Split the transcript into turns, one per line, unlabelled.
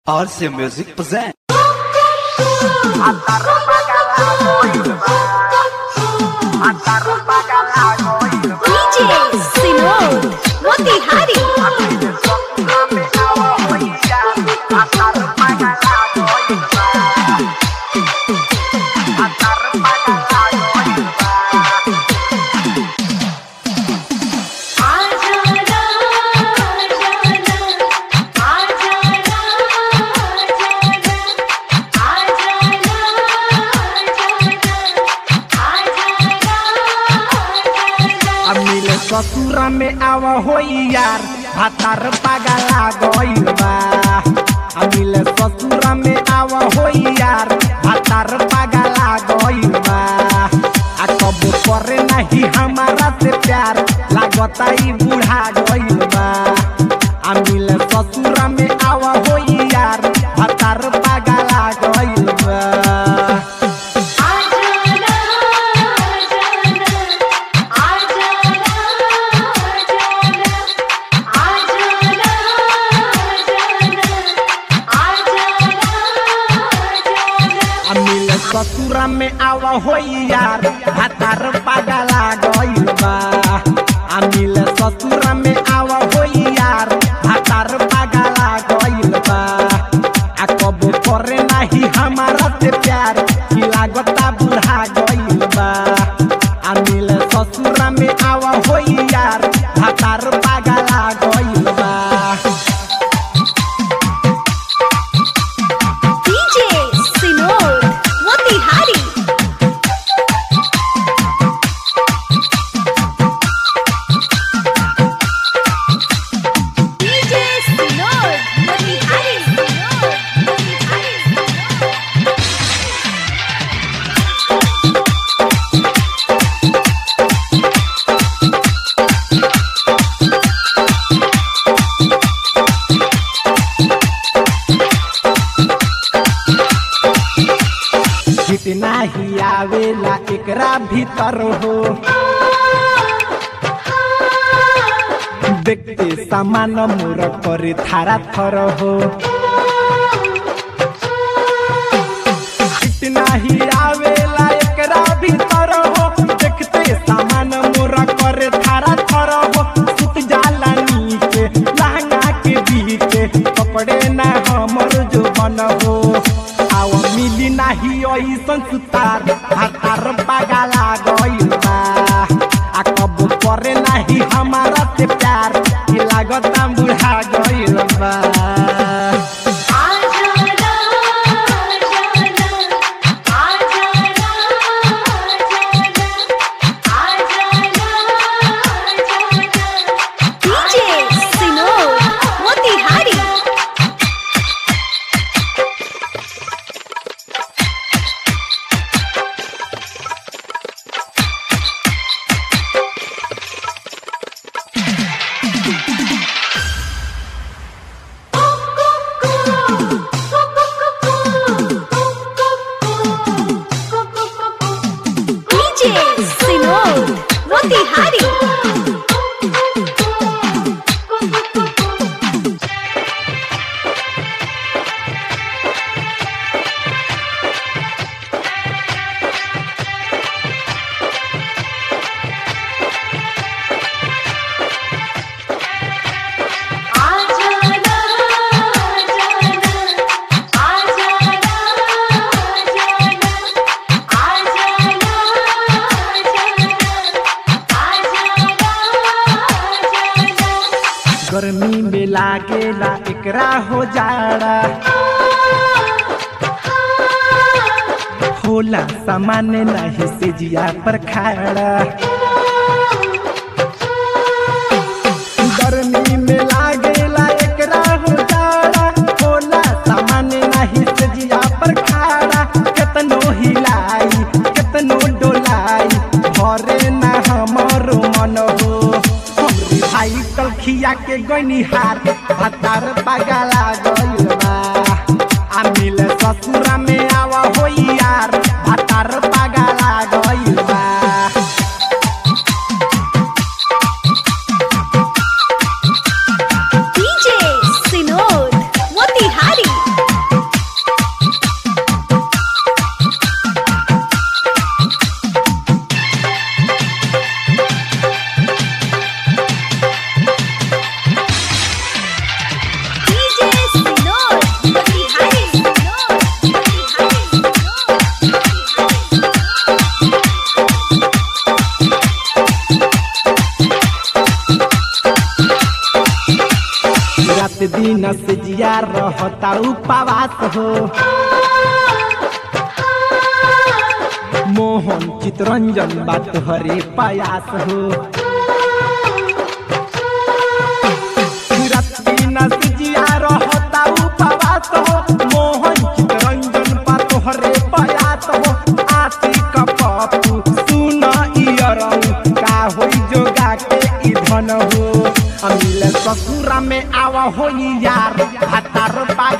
RC Music present.
DJ Sinod Motihari
अमिल ससुरा में आव होई यार भातार पागला गइल बा अमिल ससुरा में आव होई यार भातार पागला गइल बा आ कब करे नहीं हमारा से प्यार लागता ई बूढ़ा गइल बा अमिल ससुरा में आव होई यार भातार पागला गइल बा अमिल ससुरा में आव होई यार भातार पागला गइल बा अमिल ससुरा में आव होई यार भातार पागला गइल बा आ कब करे नाही हमारा से प्यार की लागता बुढ़ा गइल बा अमिल ससुरा में आव होई यार भातार पागला गइल बा
DJ Sinod Motihari DJ Sinod Motihari Sinod Motihari
जितना ही आवेला एकरा भीतर हो देखते सामान मोर करे थारा थर हो जितना ही आवेला एकरा भीतर हो देखते सामान मोर करे थारा थर हो सुत जाला नीचे लहंगा के बीचे पकड़े ना हमर जो बन हो आव मिली नाही ऐसन सुतार हातार पागला गइल बा आ कब करे नाही हमारा से प्यार ई लागता बुढ़ा गइल बा
DJ Sinod Motihari DJ Sinod Motihari
गर्मी में लागेला एकरा हो जाड़ा होला सामान नहीं से जिया पर खाड़ा गर्मी में लागेला एकरा हो जाड़ा होला सामान नहीं से जिया पर खाड़ा केतनो हिलाई केतनो डोलाई भरे ना हमरो मन हो हमरे भाई कलखिया के गइनी हार भातार पागला गइल बा आ मिल ससुरा में आवा होई यार भातार पागला गइल बा
DJ Sinod Motihari
रहता उपवास हो मोहन चितरंजन बात हरे प्रयास हो रत्ती नसिजिया रहता उपवास हो मोहन चितरंजन बात हरे प्रयास हो आशिक पप्पू सुन इयरऊ का होई जोगा के ई धन हो अमिल ससुरा में आवा होई यार हतार पाग